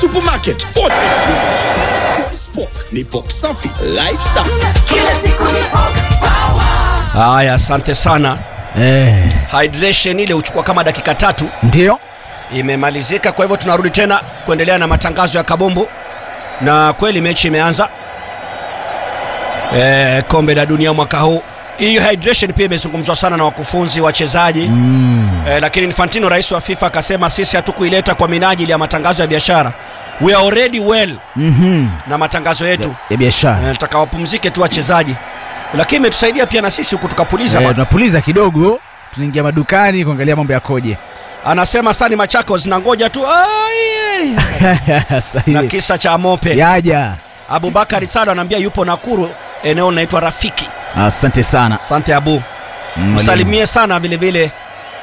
supermarket wote ni pok safi life safi Kila siku ni pok haya asante sana Eh, hydration ile huchukua kama dakika tatu ndio imemalizika kwa hivyo tunarudi tena kuendelea na matangazo ya kabumbu na kweli mechi imeanza e, kombe la dunia mwaka huu hii hydration pia imezungumzwa sana na wakufunzi wachezaji mm. e, lakini infantino rais wa fifa akasema sisi hatukuileta kwa minajili ya matangazo ya biashara we are already well Mhm. na matangazo yetu ya biashara e, nataka wapumzike tu wachezaji lakini imetusaidia pia na sisi huku tukapuliza Eh, bwana. tunapuliza kidogo tunaingia madukani kuangalia mambo yakoje anasema sani machako zinangoja tu "Ai, na Sahihi. kisa cha mope yaja abubakari salo anaambia yupo nakuru eneo linaitwa rafiki asante sana asante abu Mm, msalimie sana vile vile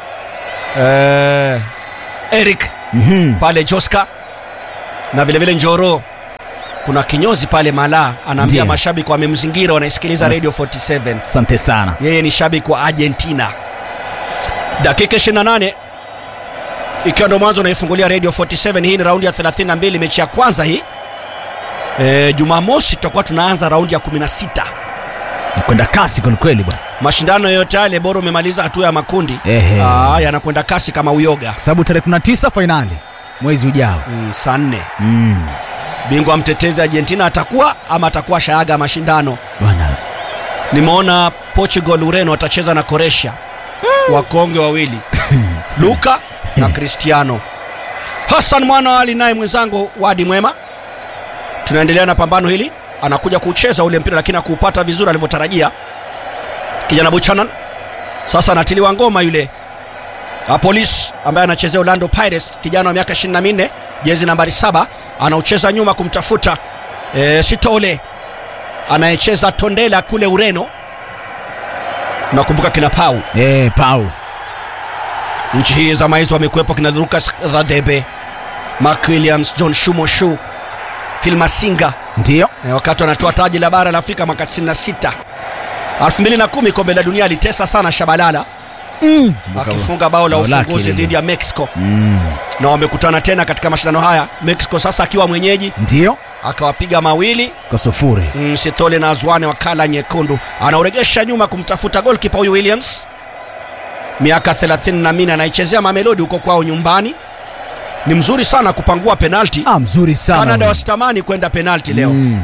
eh, eric Mhm. pale joska na vile vile njoro kuna kinyozi pale mala anaambia Ndiyo. mashabiki wamemzingira wanaisikiliza As- radio 47 asante sana yeye ni shabiki wa argentina dakika 28 ikiwa ndo mwanzo unaifungulia radio 47 hii ni raundi ya 32 mechi ya kwanza hii e, jumamosi tutakuwa tunaanza raundi ya 16 kwenda kasi kwelikweli bwana mashindano yote yale bora umemaliza hatua ya makundi Ehe. Aa, yanakwenda kasi kama uyoga kwa sababu tarehe 19 fainali mwezi ujao mm, saa nne mm. bingwa mtetezi argentina atakuwa ama atakuwa shaaga mashindano bwana nimeona portugal ureno watacheza na koresha wakonge wawili luka na cristiano hassan mwana wa ali naye mwenzangu wadi mwema tunaendelea na pambano hili anakuja kucheza ule mpira lakini akuupata vizuri alivyotarajia kijana buchanan sasa anatiliwa ngoma yule Ah, polis ambaye anachezea orlando pirates kijana wa miaka 24 jezi nambari 7 anaucheza nyuma kumtafuta e, sitole anayecheza tondela kule ureno nakumbuka kina pau eh, pau nchi hii zama hizo wamekuwepo kina lucas dhadebe mark williams john shumoshu filmasinga ndio e, wakati wanatoa taji la bara la afrika mwaka 96 2010 kombe la dunia alitesa sana shabalala mm. akifunga bao la Bao lake ufunguzi lile. dhidi ya mexico mm. na wamekutana tena katika mashindano haya mexico sasa akiwa mwenyeji ndio akawapiga mawili kwa sufuri mm, sitole na azwane wa kala nyekundu anauregesha nyuma kumtafuta golkipa huyu williams miaka 34 anaichezea mamelodi huko kwao nyumbani ni mzuri sana kupangua penalti ah, mzuri sana canada huyu. wasitamani kwenda penalti leo mm.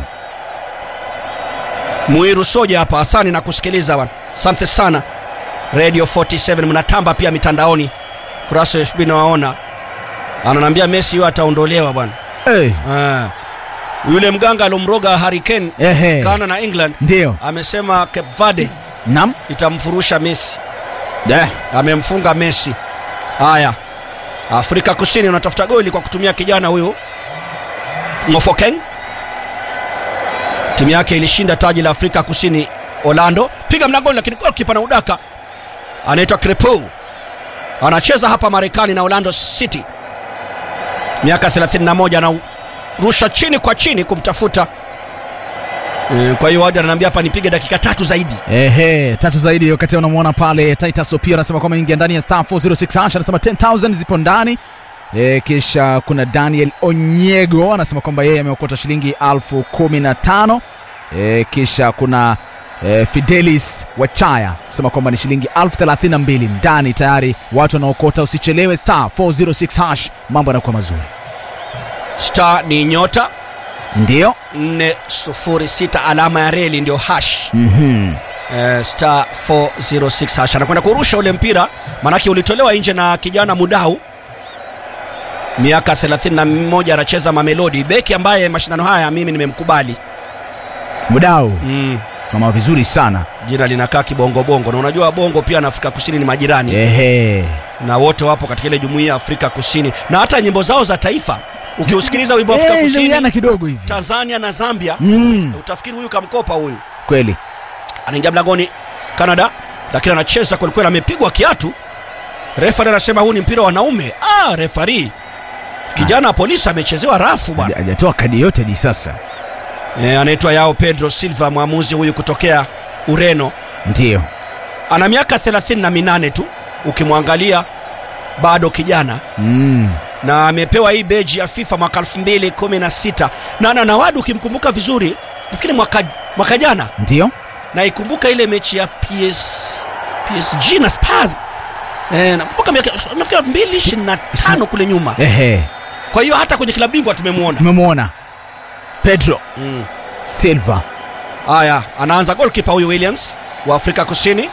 muiru soja hapa asani na kusikiliza bwana asante sana radio 47 mnatamba pia mitandaoni kurasa wa fb nawaona ananiambia messi huyo ataondolewa bwana hey. Ah. yule mganga alomroga hurricane Ehe. Ghana na england ndio amesema cape verde nam itamfurusha messi eh. amemfunga messi haya afrika kusini unatafuta goli kwa kutumia kijana huyu mofokeng timu yake ilishinda taji la afrika kusini orlando piga mlangoni lakini golkipa na udaka anaitwa crepo anacheza hapa marekani na orlando city miaka 31 anarusha chini kwa chini kumtafuta Eh, kwa hiyo wadi ananiambia hapa nipige dakika tatu zaidi Ehe, tatu zaidi wakati unamwona pale Titus Opio anasema kwamba ingia ndani ya star 406 hash anasema 10000 zipo ndani e, kisha kuna Daniel Onyego anasema kwamba yeye ameokota shilingi elfu kumi na tano e, kisha kuna e, Fidelis Wachaya anasema kwamba ni shilingi elfu thelathini na mbili ndani tayari watu wanaokota usichelewe star 406 hash mambo yanakuwa mazuri star ni nyota ndio 406 alama ya reli ndio hash mm-hmm. uh, star 406 hash anakwenda kurusha ule mpira manake ulitolewa nje na kijana mudau miaka 31 anacheza mamelodi beki ambaye mashindano haya mimi nimemkubali mudau mm. simama vizuri sana jina linakaa kibongobongo na unajua bongo pia na afrika kusini ni majirani ehe na wote wapo katika ile jumuiya ya afrika kusini na hata nyimbo zao za taifa ukiusikiliza wimbo wa afrika Eh, kusini zinawiana kidogo hivi tanzania na zambia mm. utafikiri huyu kamkopa huyu kweli anaingia mlangoni canada lakini anacheza kwelikweli amepigwa kiatu refari anasema huu ni mpira wa wanaume ah, refari kijana wa polisi amechezewa rafu bwana Haja- hajatoa kadi yote hadi sasa e, anaitwa yao pedro silva mwamuzi huyu kutokea ureno ndiyo ana miaka 38 tu ukimwangalia bado kijana mm. na amepewa hii beji ya FIFA mwaka 2016 na na Nawadu, ukimkumbuka vizuri, nafikiri mwaka, mwaka jana ndio naikumbuka ile mechi ya PS, PSG na Spurs eh, nakumbuka miaka- nafikiri 2025 kule nyuma. ehe Kwa hiyo hata kwenye klabu bingwa tumemwona. tumemwona pedro Mm. silva Haya, anaanza goalkeeper huyu Williams wa Afrika Kusini.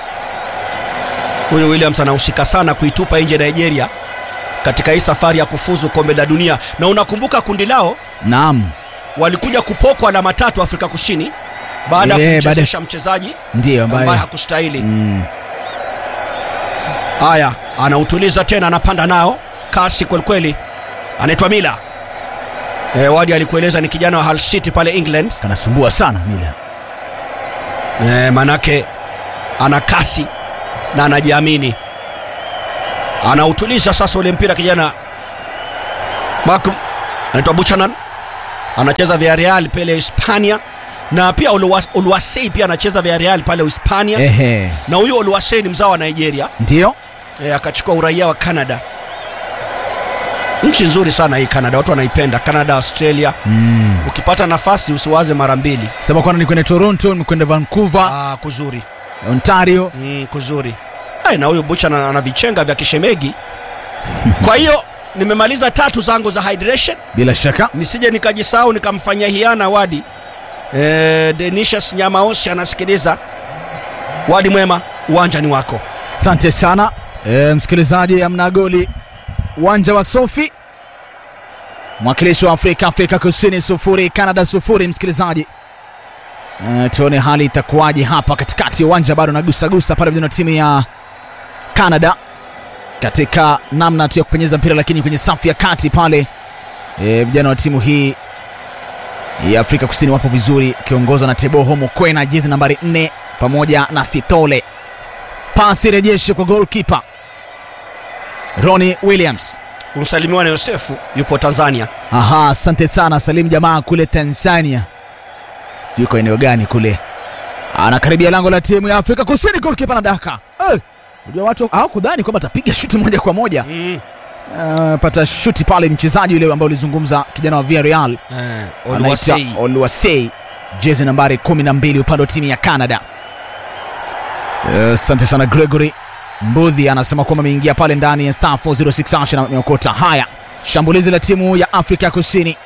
Huyu Williams anahusika sana kuitupa nje Nigeria katika hii safari ya kufuzu kombe la dunia, na unakumbuka kundi lao naam walikuja kupokwa alama tatu Afrika Kusini baada ya Eh, baada- kumchezesha mchezaji ndiyo ambaye ambaye hakustahili. mm. Haya, anautuliza tena, anapanda nao kasi kwelikweli, anaitwa Mila. E, Wadi alikueleza ni kijana wa Hull City pale England. kanasumbua sana mila E, manake ana kasi na anajiamini, anautuliza sasa ule mpira kijana Malcolm anaitwa Buchanan, anacheza Villarreal pale Hispania, na pia Oluwa- Oluwasei pia anacheza Villarreal pale Hispania, ehe na huyo Oluwasei ni mzao wa Nigeria ndio e, akachukua uraia wa Canada. Nchi nzuri sana hii Canada, watu wanaipenda Canada, Australia. mm. Ukipata nafasi usiwaze mara mbili. sema kwana nikwenda toronto nimekwenda vancouver Ah, kuzuri ontario mm, kuzuri Ai, na huyu bucha ana ana vichenga vya kishemegi kwa hiyo nimemaliza tatu zangu za hydration bila shaka nisije nikajisahau nikamfanyia hiana wadi e, denishas nyamaosi anasikiliza wadi mwema uwanja ni wako asante sana e, msikilizaji amna goli uwanja wa sofi mwakilishi wa afrika afrika kusini sufuri canada sufuri msikilizaji e, tuone hali itakuwaje hapa katikati ya uwanja bado nagusagusa pale vijana wa timu ya canada katika namna tu ya kupenyeza mpira lakini kwenye safu ya kati pale e, vijana wa timu hii ya afrika kusini wapo vizuri ikiongozwa na teboho mokwena jezi nambari 4 pamoja na sitole pasi rejeshe kwa golkipa roni williams kumsalimiwa na yosefu yupo tanzania aha asante sana salim jamaa kule tanzania yuko eneo gani kule anakaribia lango la timu ya afrika kusini golkipa na daka Eh, unajua watu hawakudhani kwamba atapiga shuti moja kwa moja mm. uh, pata shuti pale mchezaji yule ambaye ulizungumza kijana wa Villarreal eh, anaitwa Oluwasei Oluwasei jezi nambari 12 upande wa timu ya Canada. Eh, Asante sana Gregory Mbudhi anasema kwamba ameingia pale ndani ya star 406 hash na ameokota. Haya, shambulizi la timu ya Afrika Kusini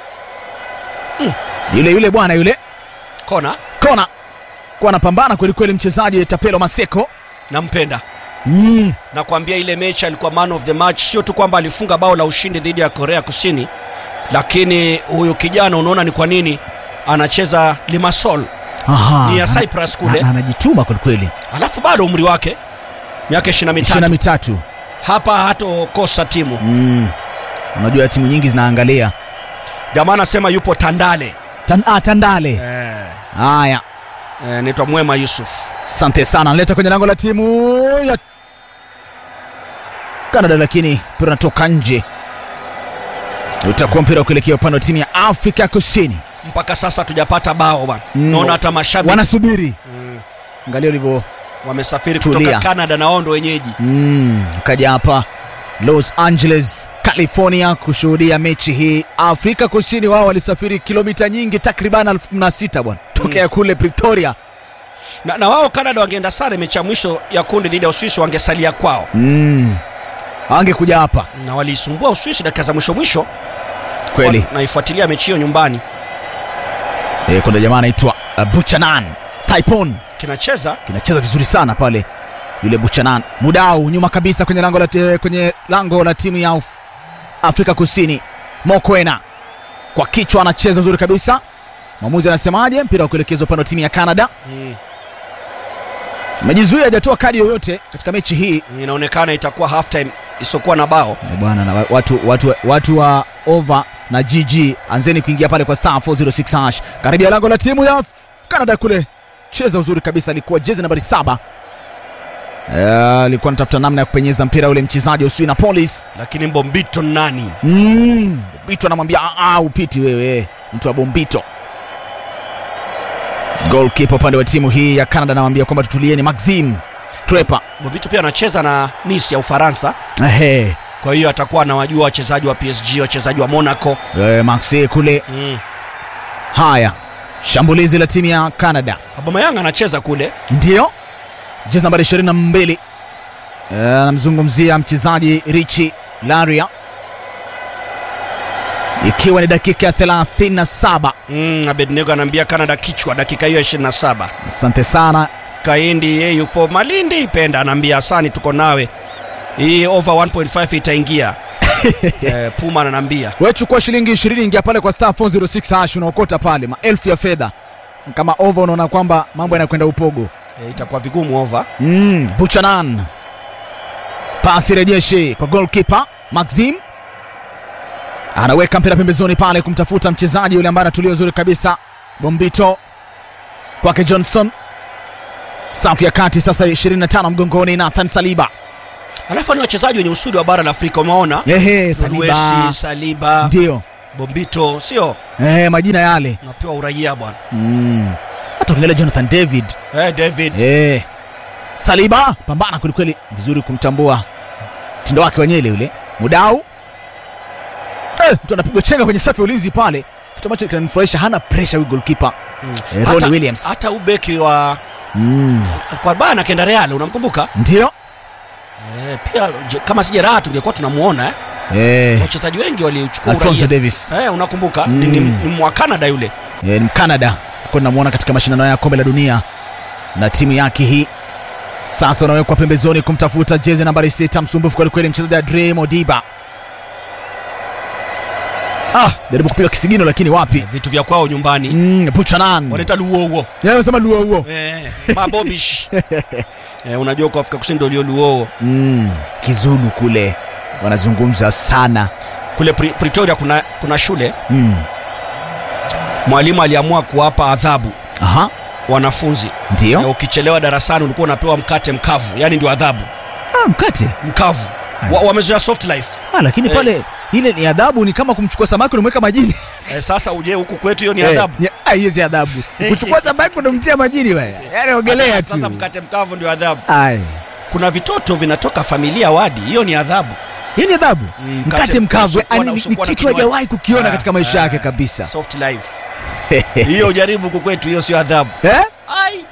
yule yule bwana yule kona kona kuwa anapambana kwelikweli mchezaji Tapelo Maseko nampenda mm. nakwambia ile mechi alikuwa man of the match sio tu kwamba alifunga bao la ushindi dhidi ya korea kusini lakini huyu kijana unaona ni kwa nini anacheza limasol Aha, Ni ya ana- Cyprus kule. na- anajituma kwelikweli alafu bado umri wake miaka ishirina ishirini na mitatu mitatu hapa hatokosa timu mm. unajua timu nyingi zinaangalia jamaa anasema yupo tandale Tan, ah, Tandale eh, haya eh, naitwa mwema yusuf asante sana analeta kwenye lango la timu ya Canada, lakini mpira unatoka nje. Utakuwa mpira wa kuelekea upande wa timu ya Afrika Kusini. mpaka sasa hatujapata bao bana Mm. naona hata mashabiki Wanasubiri, mm, angalia ulivyo wamesafiri Tulia. kutoka canada na wao ndo wenyeji mm, kaja hapa Los Angeles, California kushuhudia mechi hii. Afrika Kusini wao walisafiri kilomita nyingi takriban elfu kumi na sita bwana tokea kule Pretoria. na, na wao canada wangeenda sare mechi ya mwisho ya kundi dhidi ya uswisi wangesalia kwao Mm. Angekuja hapa na waliisumbua uswisi dakika za mwisho mwisho kweli. Kwa- naifuatilia mechi hiyo nyumbani E, kuna jamaa anaitwa uh, Buchanan Taipon kinacheza kinacheza vizuri sana pale yule Buchanan Mudau nyuma kabisa kwenye lango la, ti- kwenye lango la timu ya Af- Afrika Kusini Mokwena kwa kichwa anacheza vizuri kabisa mwamuzi anasemaje mpira wa kuelekezwa upande wa timu ya Canada mm. amejizuia hajatoa kadi yoyote katika mechi hii inaonekana itakuwa half time isiokuwa na bao Eh, bwana na wa- watu, watu, watu wa over na GG anzeni kuingia pale kwa star 406 hash karibia lango la timu ya Canada kule cheza uzuri kabisa alikuwa jezi nambari saba Eh, alikuwa anatafuta namna ya kupenyeza mpira ule mchezaji wa Uswina Police lakini mbombito nani mm. Bombito anamwambia "Ah, ah, upiti wewe mtu wa Bombito goalkeeper upande wa timu hii ya Canada anamwambia kwamba tutulieni Maxim Trepa bombito pia anacheza na nis ya ufaransa Ehe. kwa hiyo atakuwa anawajua wachezaji wa PSG, wachezaji wa Monaco. e, Maxi kule. Mm. Haya, shambulizi la timu ya Canada Aubameyang anacheza kule. ndiyo jezi nambari 22 Eh, anamzungumzia mchezaji Richi Laria, ikiwa ni dakika ya 37. Mm, Abednego anaambia Canada kichwa dakika hiyo ya 27. Asante sana Kaindi yeye yupo Malindi Penda anaambia Asani tuko nawe. Hii over 1.5 itaingia. eh, Puma ananiambia. wewe chukua shilingi 20 ingia pale kwa star 406 hash unaokota pale maelfu ya fedha kama over unaona kwamba mambo yanakwenda upogo Eh, itakuwa vigumu over. mm, Buchanan pasi rejeshi kwa goalkeeper Maxim anaweka mpira pembezoni pale kumtafuta mchezaji yule ambaye anatulia uzuri kabisa Bombito kwake Johnson safu ya kati sasa 25 mgongoni Nathan Saliba Alafu ni wachezaji wenye usudi wa bara la Afrika umeona? ehe Saliba Luesi, Saliba, ndio Bombito, sio? ehe majina yale Unapewa uraia bwana. mm. hata ukiangalia Jonathan David Eh, David. Eh. Saliba pambana kwelikweli, vizuri kumtambua mtindo wake wa nyele yule. Mudau eh, mtu anapigwa chenga kwenye safu ya ulinzi pale, kitu ambacho kinanifurahisha, hana pressure huyu goalkeeper Mm. eh, Ronnie Williams hata ubeki wa mm. kwa bana kenda Real unamkumbuka? Ndio Eh, pia je- kama si jeraha tungekuwa tunamuona eh. eh, Wachezaji wengi waliuchukua Alfonso uraia. Davis Eh, unakumbuka? Mm. Ni, ni, ni mwa Canada yule. eh, ni Canada kwa namwona katika mashindano ya kombe la dunia na timu yake hii. Sasa unawekwa pembezoni kumtafuta jezi nambari sita, msumbufu kwelikweli, mchezaji Dre Modiba. Ah, jaribu kupiga kisigino lakini wapi? Vitu vya kwao nyumbani. Mm, Buchanan. Wanaita luowo. Yeye anasema luo huo. Eh, mabobish. eh, unajua kwa Afrika Kusini ndio lio luowo. Mm, Kizulu kule wanazungumza sana. Kule Pri- Pretoria kuna kuna shule Mm. mwalimu aliamua kuwapa adhabu Aha, wanafunzi. Eh, ndio. ukichelewa darasani ulikuwa unapewa mkate mkavu, yani ndio adhabu Ah, mkate. mkavu. Wa, wamezoea soft life. Ah, lakini Eh. pale ile ni adhabu, ni kama kumchukua samaki unamweka majini. Eh, sasa uje huku kwetu hiyo ni Eh, adhabu. ni- ah, hiyo si adhabu. Kuchukua samaki unamtia majini wewe. Yaani ogelea tu. Sasa mkate mkavu ndio adhabu. Ai. Kuna vitoto vinatoka familia wadi, hiyo ni adhabu. Hii ni adhabu. Mm, Mkate mkavu usiokuwa yani na- ni- ni usiokuwa na kitu kinywaji. hajawahi kukiona Ah, katika maisha ah, yake kabisa. Soft life. Hiyo ujaribu huku kwetu, hiyo sio adhabu. Eh? Ai.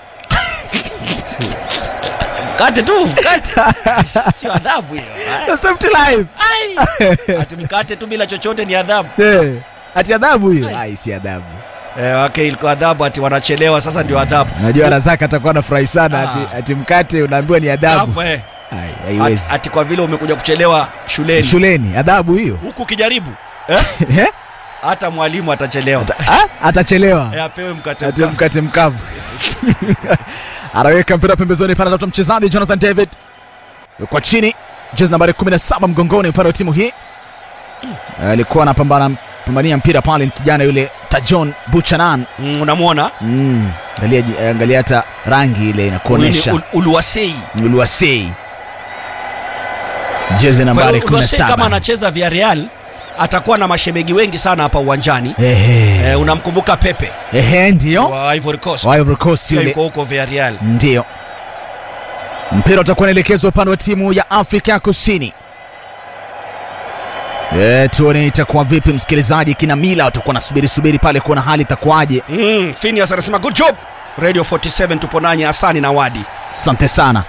Mkate tu, mkate. Sio adhabu hiyo. The soft life. Ai. Ati mkate tu bila chochote ni adhabu. Eh. Ati adhabu hiyo? Ai. Ai, si adhabu. Eh, okay, ilikuwa adhabu ati wanachelewa sasa ndio adhabu. Najua Razaka atakuwa anafurahi sana Ah. ati, ati mkate unaambiwa ni adhabu. Alafu, eh, Ai, ati, haiwezi. ati kwa vile umekuja kuchelewa shuleni. Shuleni adhabu hiyo. Huku ukijaribu eh, Eh? hata mwalimu atachelewa. Ah, Atachelewa. Eh, apewe mkate Ati mkavu. mkate mkavu. Anaweka mpira pembezoni pale anatafuta mchezaji Jonathan David. Kwa chini jezi nambari 17 mgongoni upande wa timu hii. Alikuwa anapambana pambania mpira pale ni kijana yule Tajon Buchanan. Mm, unamwona? Mm. Angalia ji- angalia hata rangi ile Huyu ni inakuonesha. Ul- Uluwasei. Uluwasei. Jezi Kwa nambari hiyo Uluwasei kama 17. anacheza Villarreal atakuwa na mashemegi wengi sana hapa uwanjani. Ehe. Eh, unamkumbuka Pepe Ehe, ndio. wa Ivory Coast. Wa Ivory Coast Pia yule. yuko huko Villarreal. Ndio. Mpira utakuwa unaelekezwa upande wa timu ya Afrika ya Kusini. E, tuone itakuwa vipi msikilizaji. Kina Mila watakuwa nasubiri subiri pale kuona hali itakuwaje. Mm, Phineas anasema good job. Radio 47 tupo nanyi Hasani na Wadi. Asante sana.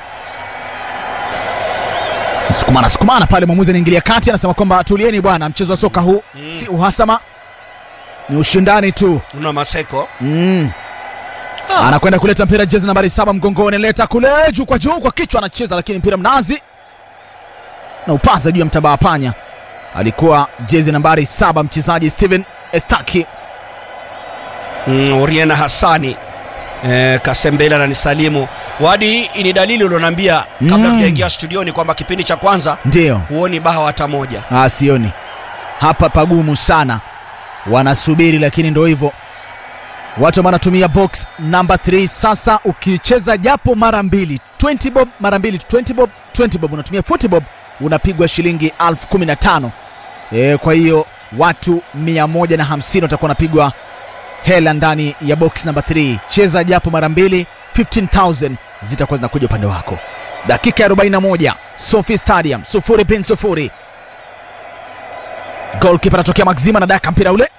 Sukumana sukumana pale, mwamuzi anaingilia kati, anasema kwamba tulieni bwana, mchezo wa soka huu si uhasama, ni ushindani tu. Una Maseko. Mm. Ah. anakwenda kuleta mpira jezi nambari saba mgongoni, leta kule juu kwa juu kwa kichwa, anacheza lakini mpira mnazi na upasa juu ya mtabaa panya. Alikuwa jezi nambari saba mchezaji Steven Estaki. Mm, Oriena Hassani. Eh, Kasembela na nisalimu. Wadi, hii ni dalili ulionambia kabla Mm. tujaingia studioni kwamba kipindi cha kwanza Ndiyo, huoni baha hata moja. ah, sioni hapa pagumu sana, wanasubiri lakini ndo hivyo watu ambao wanatumia box namba 3 sasa, ukicheza japo mara mbili 20 bob mara mbili 20 bob 20 bob, unatumia 40 bob unapigwa shilingi elfu kumi na tano. E, kwa hiyo watu 150 watakuwa wanapigwa hela ndani ya box namba 3. Cheza japo mara mbili 15000 zitakuwa zinakuja upande wako. Dakika ya 41 Sophie Stadium sufuri bin sufuri. golkipa anatokea Maxima na daka mpira ule,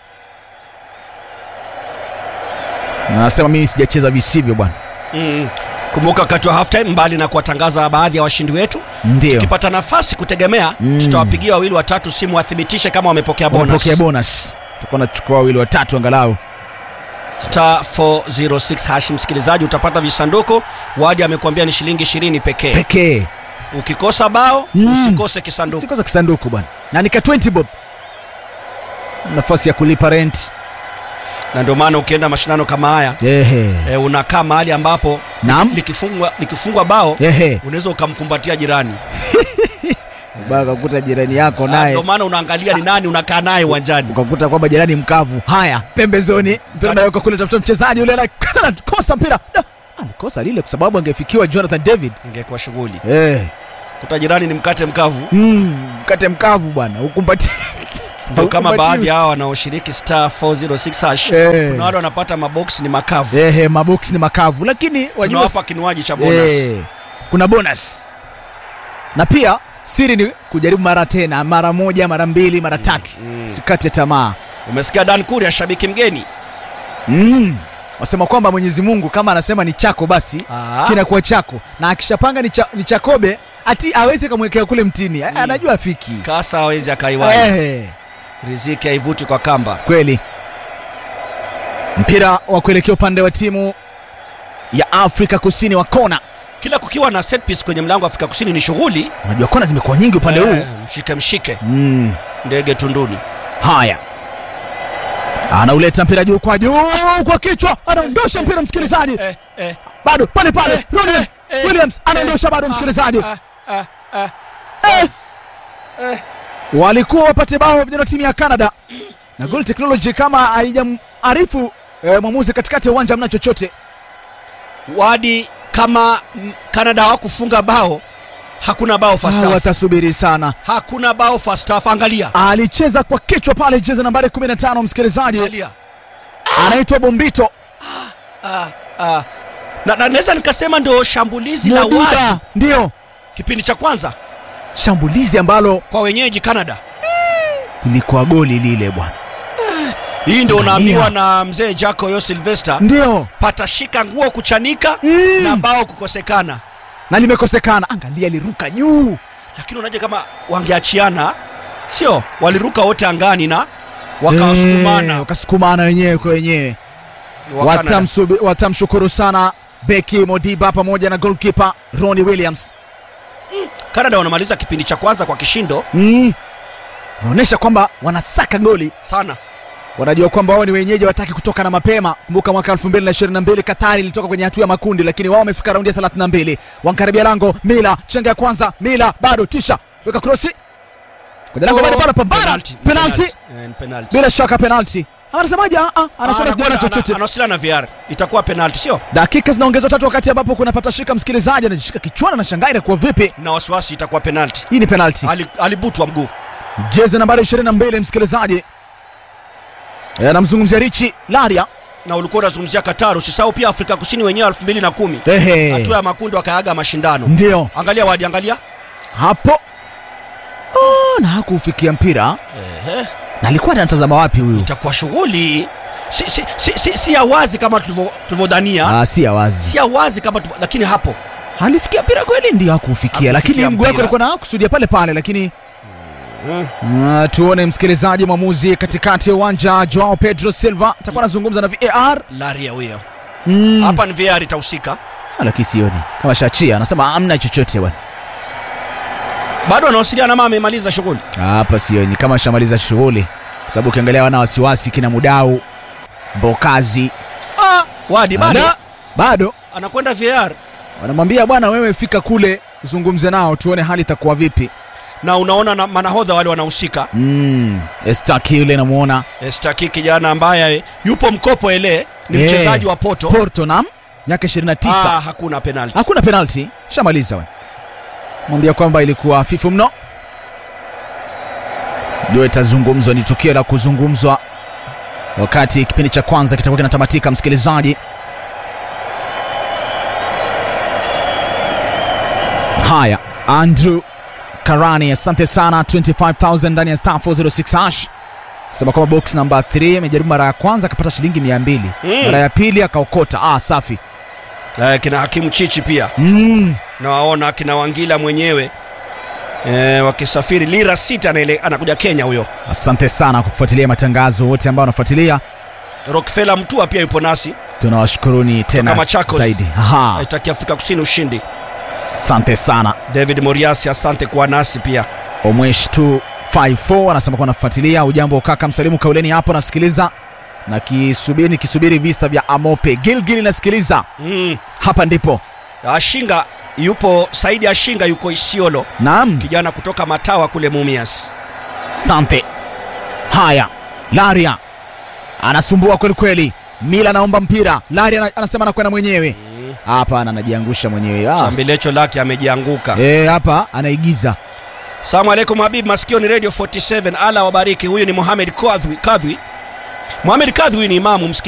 anasema mimi sijacheza visivyo bwana. mm. kumbuka wakati wa halftime mbali na kuwatangaza baadhi ya washindi wetu Ndio tukipata nafasi kutegemea Mm. tutawapigia wawili watatu simu wathibitishe kama wamepokea bonus wamepokea bonus, tutakuwa nachukua wawili watatu angalau. star 406 hash msikilizaji utapata visanduku wadi amekuambia ni shilingi 20 pekee pekee ukikosa bao Mm. usikose kisanduku sikoza kisanduku bwana, na nika 20 bob, nafasi ya kulipa rent. na ndio maana ukienda mashindano kama haya Ehe, e, unakaa mahali ambapo Naam. likifungwa likifungwa bao ehe, unaweza ukamkumbatia jirani baka kukuta jirani yako Ah, naye ndio maana unaangalia ni nani unakaa naye uwanjani ukakuta kwamba jirani mkavu. Haya, pembezoni, mpira unaweka kule, tafuta mchezaji yule ana- anakosa mpira Da, alikosa lile kwa sababu angefikiwa Jonathan David. ingekuwa shughuli Eh, kuta jirani ni mkate mkavu mm, mkate mkavu bwana, ukumbati ndio kama baadhi ya hao wanaoshiriki star 406 hash Eh. kuna wale wanapata maboksi ni makavu Ehe, maboksi ni makavu, lakini wajua tunawapa kinywaji cha bonus Eh, kuna bonus na pia siri ni kujaribu mara tena, mara moja, mara mbili, mara tatu. mm. Sikate tamaa. umesikia Dan Kuria shabiki mgeni Mm. Wasema kwamba Mwenyezi Mungu kama anasema ni chako basi Ah. kinakuwa chako, na akishapanga ni, cha, ni chakobe ati awezi kamwekea kule mtini mm. anajua afiki kasa hawezi akaiwai eh, riziki haivuti kwa kamba kweli. Mpira wa kuelekea upande wa timu ya Afrika Kusini wa kona. kila kukiwa na set piece kwenye mlango wa Afrika Kusini ni shughuli Unajua kona zimekuwa nyingi upande huu Eh, mshike mshike mm. ndege tunduni Haya, anauleta mpira juu kwa juu kwa kichwa, anaondosha mpira msikilizaji, eh, eh, bado pale pale. eh, Ronnie eh, Williams eh, anaondosha bado msikilizaji. ah, ah, ah, Eh, eh. walikuwa wapate bao vijana wa timu ya Canada na Goal Technology kama haijamarifu eh, mwamuzi katikati ya uwanja mna chochote. wadi kama mm, Canada hawakufunga bao hakuna bao first Ah, half. watasubiri sana. hakuna bao first half angalia Alicheza kwa kichwa pale, jezi nambari 15 msikilizaji, angalia anaitwa Bombito ah, ah. na na naweza nikasema ndio shambulizi la Mwaduda. wazi Ndio kipindi cha kwanza shambulizi ambalo kwa wenyeji Canada ilikuwa goli lile bwana, hii ndio Angalia. unaambiwa na mzee Jaco yo Sylvester ndio patashika nguo kuchanika Mm. na bao kukosekana na limekosekana. Angalia, aliruka juu lakini unaje kama wangeachiana sio waliruka wote angani na wakawasukumana Eh, wakasukumana wenyewe kwa wenyewe. wa Canada. Watamsubi- Watamshukuru sana beki Modiba pamoja na goalkeeper Ronnie Williams. Canada wanamaliza kipindi cha kwanza kwa kishindo Mm. Naonyesha kwamba wanasaka goli, sana wanajua kwamba wao ni wenyeji, wataki kutoka na mapema. Kumbuka mwaka 2022 Katari ilitoka kwenye hatua ya makundi, lakini wao wamefika raundi ya 32. Wankaribia lango, Mila chenga ya kwanza, Mila bado tisha, weka krosi kwenye lango, bado pale pambana, Penalty, penalty, Eh, ni penalty. bila shaka penalty. Anasemaje? Ah, ah, anasema Ah, sijaona anakwenda- chochote. ana- anawasiliana na VR itakuwa penalty sio dakika zinaongezwa tatu wakati ambapo kuna patashika msikilizaji anajishika kichwani na shangaa inakuwa vipi na wasiwasi itakuwa penalty hii ni penalti Ali- alibutwa mguu jezi nambari 22 msikilizaji Eh, anamzungumzia richi laria na ulikuwa unazungumzia Qatar usisahau pia Afrika Kusini wenyewe 2010 Ehe. hatua ya makundi wakaaga mashindano ndio angalia wadi angalia hapo oh, na hakuufikia mpira na alikuwa anatazama wapi huyu itakuwa shughuli si, si, si, si, si ya wazi kama tulivyo- tulivyodhania ah, si ya wazi si ya wazi kama tulivyo- lakini hapo alifikia mpira kweli ndio hakuufikia Hakufikia lakini mguu wake mpira. alikuwa na kusudia pale pale lakini Ah, tuone msikilizaji mwamuzi katikati ya uwanja joao pedro silva atakuwa anazungumza na var laria huyo mm. hapa ni VR itahusika Ah, lakini sioni kama shachia anasema amna chochote bwana bado anawasiliana ama amemaliza shughuli hapa sioni kama shamaliza shughuli kwa sababu ukiangalia wana wasiwasi kina mudau mbokazi ah, wadi bado Ana- bado anakwenda VR wanamwambia bwana wewe fika kule zungumze nao tuone hali itakuwa vipi na unaona na manahodha wale wanahusika mm. estaki yule namuona Estaki kijana ambaye yupo mkopo ele ni Eh. mchezaji wa Porto porto nam miaka 29 ah, hakuna penalty hakuna penalti shamaliza we mwambia kwamba ilikuwa hafifu mno ndio itazungumzwa ni tukio la kuzungumzwa wakati kipindi cha kwanza kitakuwa kinatamatika msikilizaji haya andrew Karani, asante sana 25000 ndani ya star 406 hash. Sema kwamba box namba 3 amejaribu mara ya kwanza akapata shilingi 200. Mm. Mara ya pili akaokota. Ah, safi. eh, kina hakimu chichi pia Mm. nawaona kina wangila mwenyewe eh, wakisafiri lira sita anaele, anakuja kenya huyo Asante sana kwa kufuatilia matangazo wote ambao wanafuatilia. rokfela mtua pia yupo nasi Tunawashukuruni tena Machakos. zaidi. Aha. aitaki afrika kusini ushindi Asante sana. david moriasi asante kuwa nasi pia Omwesh 254 anasema kuwa anafuatilia. Ujambo kaka, msalimu kauleni hapo, nasikiliza na kisubiri nikisubiri visa vya Amope. Gilgil nasikiliza, mm. hapa ndipo. ashinga yupo saidi ashinga yuko isiolo Naam, kijana kutoka matawa kule mumias sante. Haya, Laria anasumbua kweli kweli. Mila anaomba mpira, Laria ana- anasema anakwenda mwenyewe. Hapana, anajiangusha mwenyewe. Ah. chambilecho lake amejianguka Eh, hapa anaigiza. salamu alaikum habib masikio ni radio 47 ala wabariki huyu ni mohamed kadhwi kadhwi mohamed kadhwi ni imamu msikiti